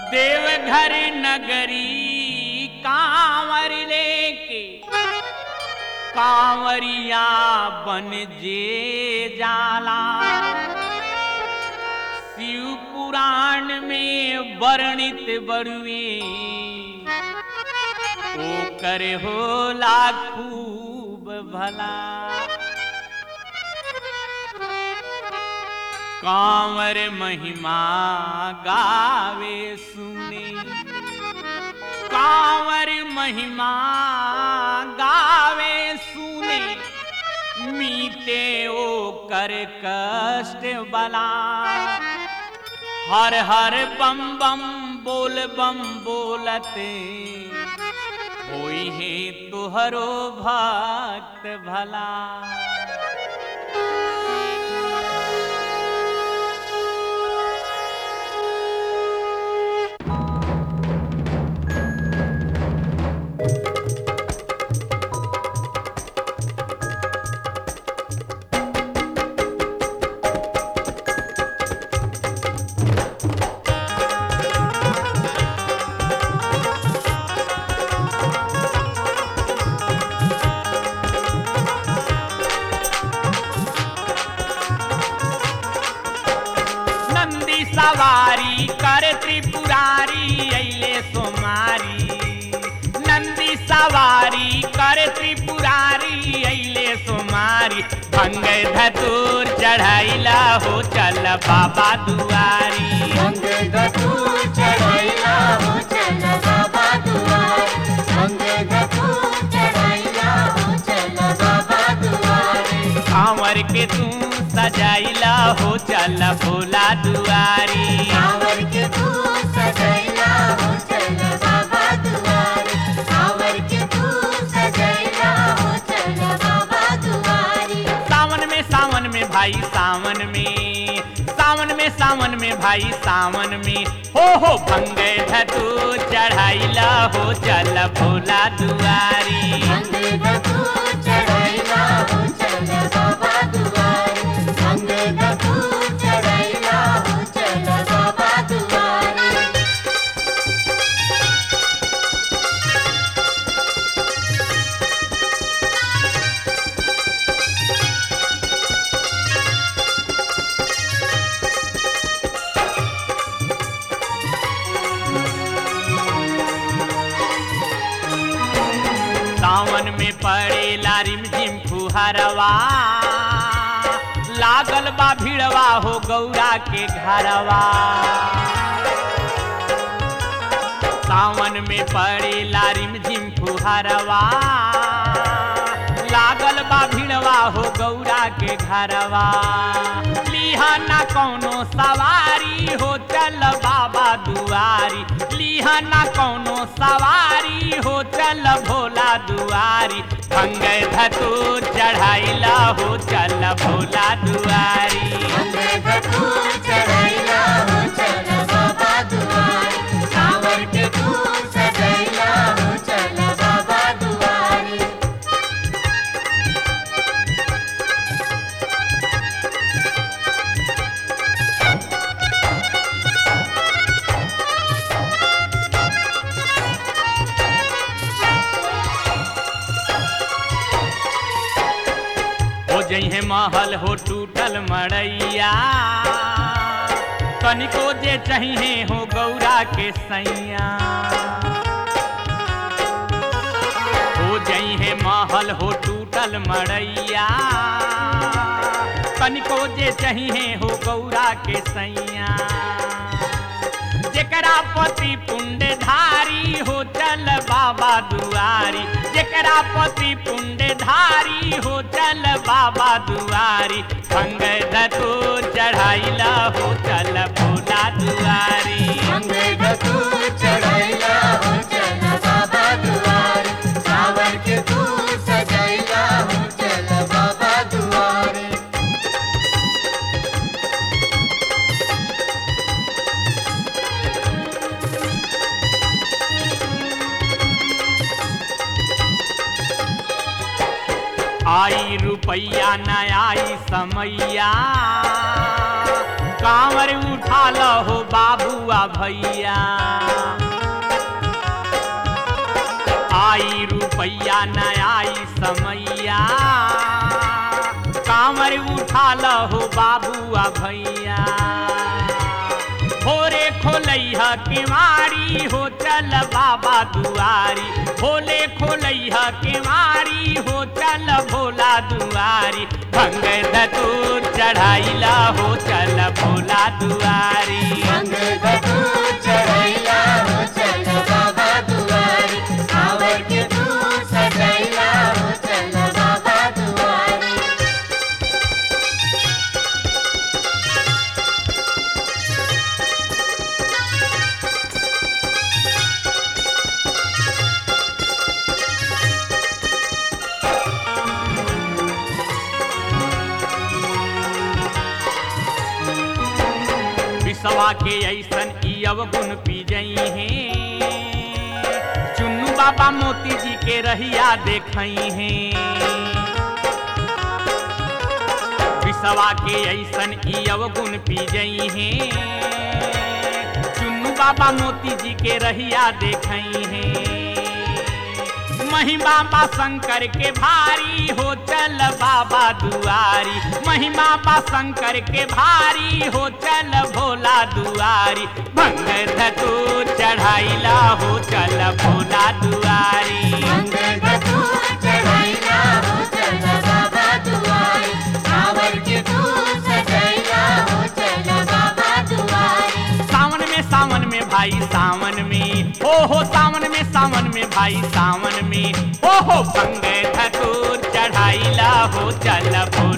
देवघर नगरी कांवर लेके कांवरिया बन जे जाला शिव पुराण में वर्णित बरुए ओ करे होला खूब भला कांवर महिमा गावे सुने कांवर महिमा गावे सुने मीते ओ कर कष्ट बला हर हर बम बम बोल बम बोलते होई है तुहरो भक्त भला नंदी सवारी कर त्रिपुरारी अइले सोमारी नंदी सवारी कर त्रिपुरारी अइले सोमारी भंग धतूर चढ़ाइला हो चल बाबा दुआरी अंग धतूर चढ़ाइला हो चल बाबा दुआर अंग धतूर चढ़ाइला हो चल बाबा दुआरे कांवर के तू सजाइला हो चल भोला दुआरी कांवर के तू सजैला हो चल बाबा दुआरे कांवर के तू सजैला हो चल बाबा दुआरे सावन में सावन में भाई सावन में सावन में सावन में भाई सावन में हो हो भंग धतू चढ़ाइला हो चल भोला दुआरी अंग धतूर चढ़ाइला हो चल बाबा दुआरे अंग धतूर चढ़ाइला हो चल बाबा दुआरे सावन में पड़े लारिम झिम फुहरवा लागल बा भिड़वा हो गौरा के घरवा सावन में पड़े लारिम झिम फुहरवा लागल बा भिड़वा हो गौरा के घरवा लिहा ना कौनो सवारी हो चल बाबा दुआरी लिहा ना कौनो सवारी हो चल भोला दुआरी भंग धतू चढ़ाइला हो चल भोला दुआरी अंग धतूर चढ़ाइला हो चल बाबा दुआरे कांवर के तू सजैला हो चल बाबा दुआरे हो जइहे महल हो टूटल मड़ैया कनिको जे चाहिए हो गौरा के सैया हो जइहे महल हो टूटल मड़ैया कनिको जे चाहिए हो गौरा के सैया जेकरा पति पुण्यधारी हो चल बाबा दुआरी जेकरा पति पुण्यधारी हो चल बाबा दुआरी भंग धतू चढ़ाइला हो चल भोला दुआरी अंग धतूर चढ़ाइला हो चल बाबा दुआरे कांवर के तू सजैला हो चल बाबा दुआरे आई रुपैया न आई समैया कांवर उठा लो हो बाबुआ भैया खाला हो बाबुआ भैया भोरे खोलैहा केवारी हो चल बाबा दुआरी भोले खोलैहा केवारी हो चल भोला दुआरी भंग धतूर चढ़ाइला हो चल भोला दुआरी अंग धतूर चढ़ैला हो चल बाबा दुआरी कांवर के तू सजैला हो चल बाबा दुआरी विसवा के ऐसन ई अवगुण पी जई हैं चुन्नू बाबा मोती जी के रहिया देखई हैं विसवा के ऐसन ई अवगुण पी जई हैं चुन्नू बाबा मोती जी के रहिया देखई हैं महिमा बा शंकर के भारी हो चल बाबा दुआरी महिमा बा शंकर के भारी हो चल भोला दुआरी भंग धतूर चढ़ाइला हो चल भोला दुआरी अंग धतूर चढ़ैला हो चल बाबा दुआरी कांवर के तू सजैला हो चल बाबा दुआरी सावन में सावन में भाई सावन में ओ हो सावन में सावन में भाई सावन में ओ हो भंग धतूर चढ़ाइला हो चल भोला